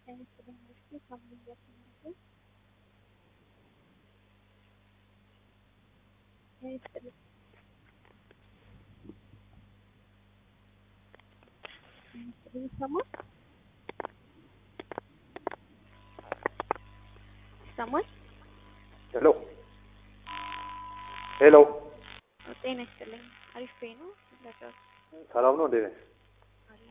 ይሰማል? ሄሎ ሄሎ፣ ጤና ይስጥልኝ። አሪፍ ፔ ነው ለቀው ሰላም ነው እንዴ? ነሽ? አለ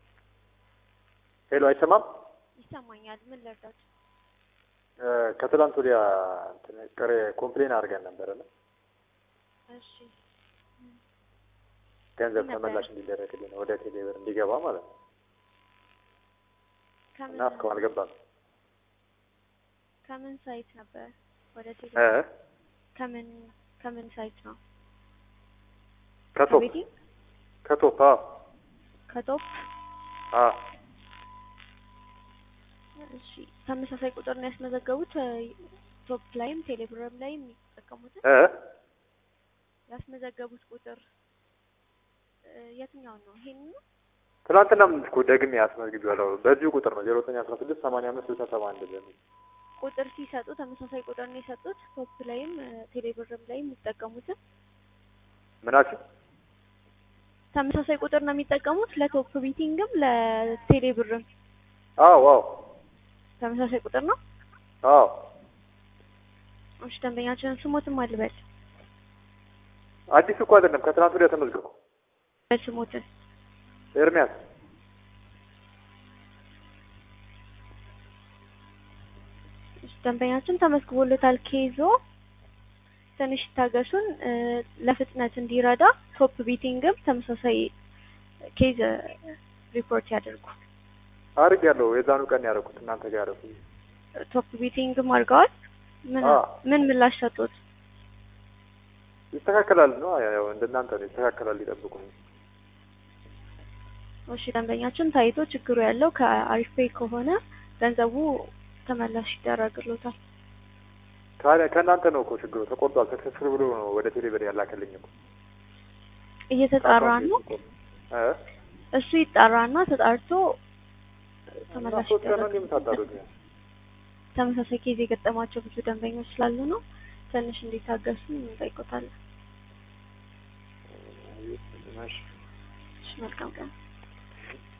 ሄሎ፣ አይሰማም? ይሰማኛል። ምን ልርዳት? እ ከትላንት ወዲያ እንትን ቅሬ ኮምፕሌን አድርገን ነበረና እሺ ገንዘብ ምን ነበር? ተመላሽ እንዲደረግልን ወደ ቴሌብር እንዲገባ ማለት ነው ከምን እና እስካሁን አልገባም። ከምን ሳይት ነበር ወደ ቴሌ እ ከምን ከምን ሳይት ነው? ከቶፕ ከቤቲ ከቶፕ አዎ ከቶፕ አዎ እሺ ተመሳሳይ ቁጥር ነው ያስመዘገቡት እ ቶፕ ላይም ቴሌብርም ላይ የሚጠቀሙትን እ ያስመዘገቡት ቁጥር እ የትኛውን ነው? ይሄን ነው? ትናንትናም እኮ ደግሜ አስመዝግቤዋለሁ። በዚሁ ቁጥር ነው ዜሮ ዘጠኝ አስራ ስድስት ሰማንያ አምስት ስልሳ ሰባ አንድ በሚል ቁጥር ሲሰጡ ተመሳሳይ ቁጥር ነው የሰጡት። ቶፕ ላይም እ ቴሌብርም ላይ የሚጠቀሙትን ምናችን ተመሳሳይ ቁጥር ነው የሚጠቀሙት ለቶፕ ቢቲንግም ለቴሌብርም አዎ አዎ ተመሳሳይ ቁጥር ነው። አዎ እሺ ደንበኛችንን ስሞትም አልበል አዲስ እኮ አይደለም ከትናንት ወዲያ ተመዝግቦ ስሞትን ኤርሚያስ እሺ ደንበኛችን ተመዝግቦለታል። ኬዞ ትንሽ ይታገሱን እ ለፍጥነት እንዲረዳ ቶፕ ቢቲንግም ተመሳሳይ ኬዝ እ ሪፖርት ያደርጉ። አድርጌያለሁ። የዛኑ ቀን ያደረኩት እናንተ ጋር ያደረኩት ቶፕ ቢቲንግም አድርገዋል። ምን አዎ። ምን ምላሽ ሰጡት? ይስተካከላል ነው ያው እንደናንተ ነው ይስተካከላል። ሊጠብቁ ነው። እሺ ደንበኛችን ታይቶ ችግሩ ያለው ከአሪፍ ፔይ ከሆነ ገንዘቡ ተመላሽ ይደረግሎታል። ታዲያ ከእናንተ ነው እኮ ችግሩ ተቆርጧል። ተከስር ብሎ ነው ወደ ቴሌብር ያላከልኝ እኮ እየተጣራ ነው። እ እሱ ይጣራና ተጣርቶ ተመላሽ ሶስት ቀን ነው ይደረግ። የምታጣሩት? ተመሳሳይ ኬዝ የገጠማቸው ብዙ ደንበኞች ስላሉ ነው። ትንሽ እንዲታገሱ እንጠይቆታለን። እሺ እሺ መልካም ቀን።